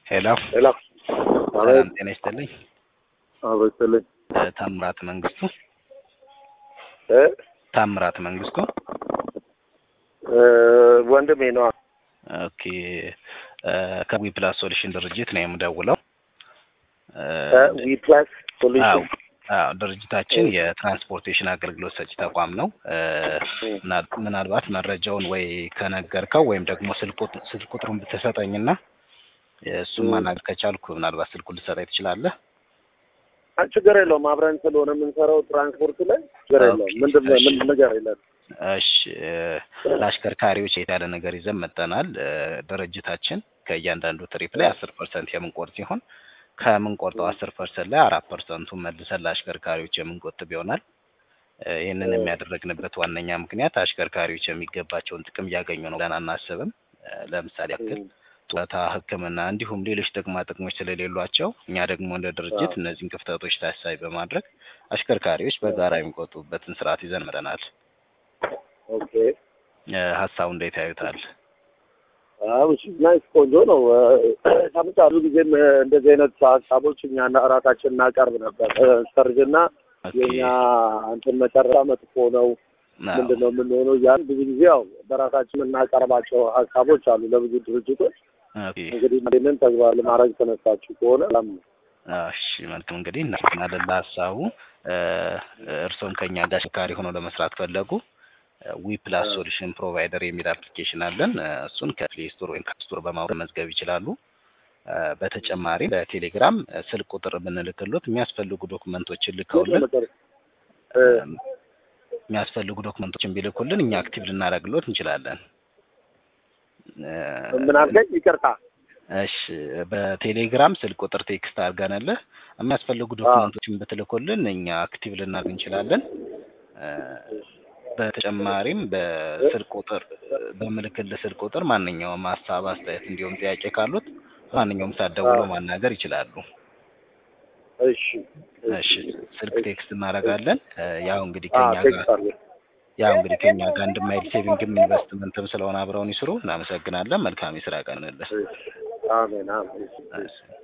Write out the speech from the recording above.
ሄሎ ሄሎ ሰላም ጤና ይስጥልኝ። አበስልኝ እ ታምራት መንግስቱ እ ታምራት መንግስቱ እ ወንድሜ ነው። ኦኬ እ ከዊ ፕላስ ሶሉሽን ድርጅት ነው የምደውለው። እ ዊ ፕላስ አዎ ሶሉሽን አዎ ድርጅታችን የትራንስፖርቴሽን አገልግሎት ሰጪ ተቋም ነው። እ ምና- ምናልባት መረጃውን ወይ ከነገርከው ወይም ደግሞ ስልክ ቁጥ- ስልክ ቁጥሩን ብትሰጠኝና እሱን ማናገር ከቻልኩ ምናልባት ስልኩን ልትሰጠኝ ትችላለህ። ችግር የለውም። አብረን ስለሆነ የምንሰራው ትራንስፖርት ላይ ችግር የለውም። ኦኬ፣ ምንድን ነው እሺ። ምን ነገር የለም። እሺ እ ለአሽከርካሪዎች የተያለ ነገር ይዘን መጠናል። እ ድርጅታችን ከእያንዳንዱ ትሪፕ ላይ አስር ፐርሰንት የምንቆርጥ ሲሆን ከምንቆርጠው አስር ፐርሰንት ላይ አራት ፐርሰንቱን መልሰን ለአሽከርካሪዎች የምንቆጥብ ይሆናል። እ ይህንን የሚያደረግንበት ዋነኛ ምክንያት አሽከርካሪዎች የሚገባቸውን ጥቅም እያገኙ ነው ብለን አናስብም። እ ለምሳሌ ያክል ጡረታ፣ ሕክምና እንዲሁም ሌሎች ጥቅማ ጥቅሞች ስለሌሏቸው እኛ ደግሞ እንደ ድርጅት አዎ። እነዚህን ክፍተቶች ታሳቢ በማድረግ አሽከርካሪዎች በጋራ የሚቆጥቡበትን ስርዓት ይዘን መጥተናል። ኦኬ እ ሀሳቡ እንዴት ያዩታል? አዎ እሺ፣ ናይስ ቆንጆ ነው። ከምጫሉ ጊዜም እ እንደዚህ አይነት ሀሳቦች እኛ ራሳችን እናቀርብ ነበር። እ ሰርግና ኦኬ የኛ እንትን መጨረሻ መጥፎ ነው አዎ። ምንድን ነው የምንሆነው ያን ብዙ ጊዜ ያው በራሳችን የምናቀርባቸው ሀሳቦች አሉ ለብዙ ድርጅቶች። ኦኬ እንግዲህ ይህንን ተግባር ለማድረግ ተነሳችሁ ከሆነ ላም እሺ መልካም እንግዲህ እናመሰግናለን ለሀሳቡ። እ እርስዎም ከኛ ጋር አሽከርካሪ ሆነው ለመስራት ፈለጉ ዊ ፕላስ ሶሉሽን ፕሮቫይደር የሚል አፕሊኬሽን አለን። እ እሱን ከፕሌይ ስቶር ወይም ከአፕ ስቶር በማውረድ መመዝገብ ይችላሉ። እ በተጨማሪም በቴሌግራም እ ስልክ ቁጥር ብንልክሎት የሚያስፈልጉ ዶክመንቶችን ልከውልን እ የሚያስፈልጉ ዶክመንቶችን ቢልኩልን እኛ አክቲቭ ልናደርግሎት እንችላለን። እ ምን አልከኝ? ይቅርታ። እሺ በቴሌግራም ስልክ ቁጥር ቴክስት አድርገንልህ የሚያስፈልጉ ዶክመንቶችን ብትልኩልን እኛ አክቲቭ ልናደርግ እንችላለን። እ በተጨማሪም በስልክ ቁጥር በምልክልህ ስልክ ቁጥር ማንኛውም ሀሳብ፣ አስተያየት እንዲሁም ጥያቄ ካሉት ማንኛውም ሰዓት ደውለው ማናገር ይችላሉ። እሺ እሺ ስልክ ቴክስት እናደርጋለን። እ ያው እንግዲህ አ ከኛ ጋር ቴክስት አድርገህ ያው እንግዲህ ከኛ ጋር አንድ ማይል ሴቪንግም ኢንቨስትመንትም ስለሆነ አብረውን ይስሩ። እናመሰግናለን። መልካም የስራ ቀን እንልህ። እሺ። አሜን አሜን። እሺ